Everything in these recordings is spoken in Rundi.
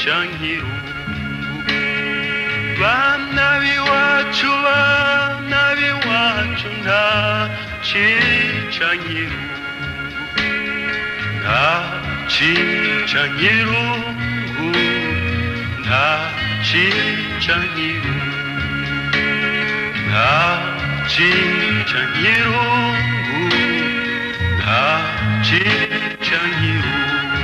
cica nkirungu bana b'iwacu bana b'iwacu nta cica nkirungu nta cica nkirungu nta cica nkirungu nta cica nkirungu nta cica nkirungu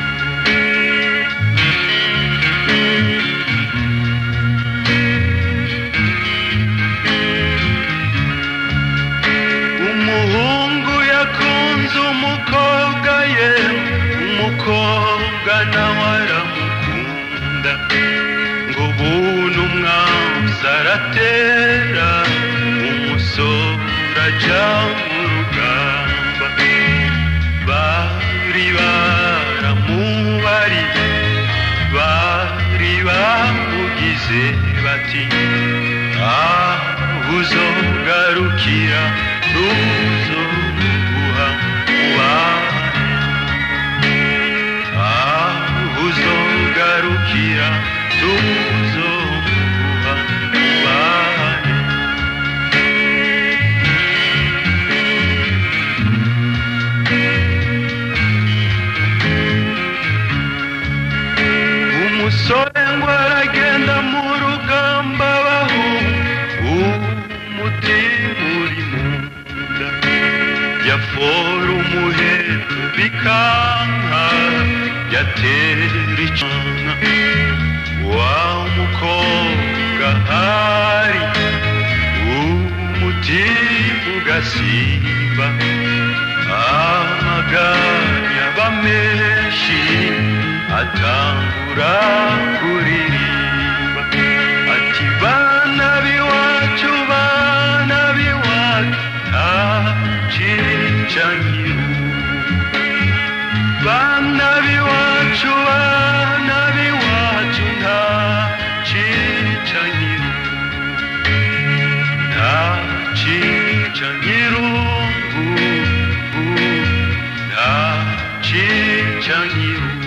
umuhungu yakunze umukobwa ye umukobwa nawe aramukunda ngo buntu umwanzi aratera umusore aja mu rugamba bari baramubariye bari bamugize bati aho uzogarukira tuzoguha ubane aho uzogarukira tuzoguha ubane umusore ngo aragenda mu rugamba bahu umutima uri mu nda yafora umuheto bikanka yatera icana wa mukobwa hari umutima ugasiba amaganya aba menshi atangura kuririmba ati bana b'iwacu bana b'iwacu nta cica nkirungu bana b'iwacu bana b'iwacu nta cica nkirungu nta cica nkirungu nta cica nkirungu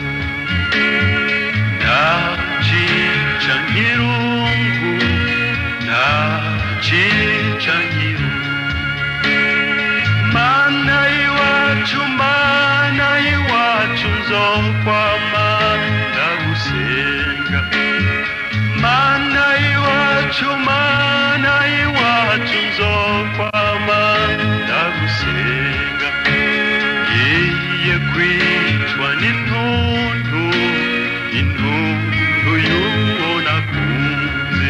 nta cica nkirungu nta cica nkirungu mana y'iwacu mana y'iwacu nzokwama ndagusenga mana y'iwacu mana y'iwacu nzokwama ndagusenga ngiye kwicwa n'intuntu intuntu y'uwo nakunze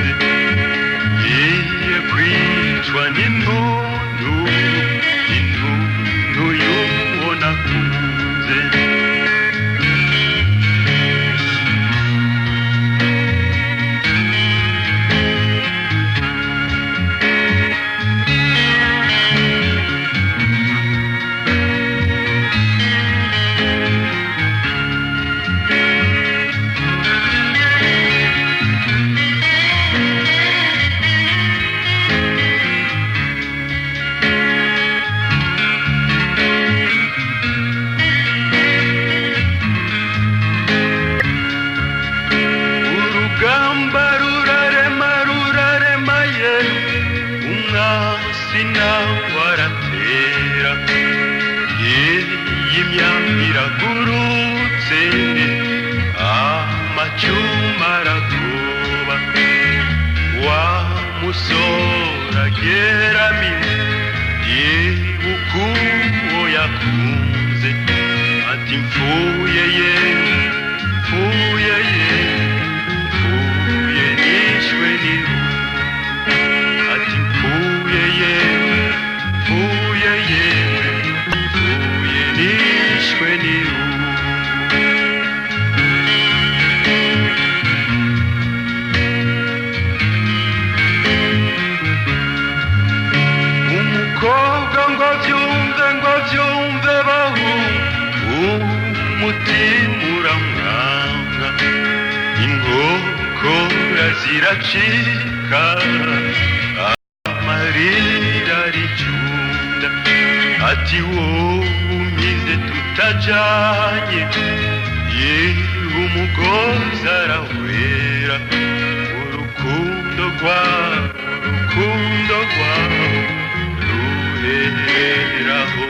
ngiye kwicwa n'intuntu intuntu y'uwo nakunze urugamba rurarema rurarema ye umwasi nawe aratera iyi myambi iragurutse amacuma aragoba wa musore ageramiwe yibuka uwo yakunze ati mfuye ye mfuye ye mfuye nishwe n'irungu ati mfuye ye mfuye ye mfuye nishwe n'irungu umukobwa ngo byumve ngo byumve bahu umutima uramwanga inkokora ziracika amarira aricunda ati wowe umize tutajanye yewe umugozi arahwera urukundo rwawe urukundo rwawe ruheraho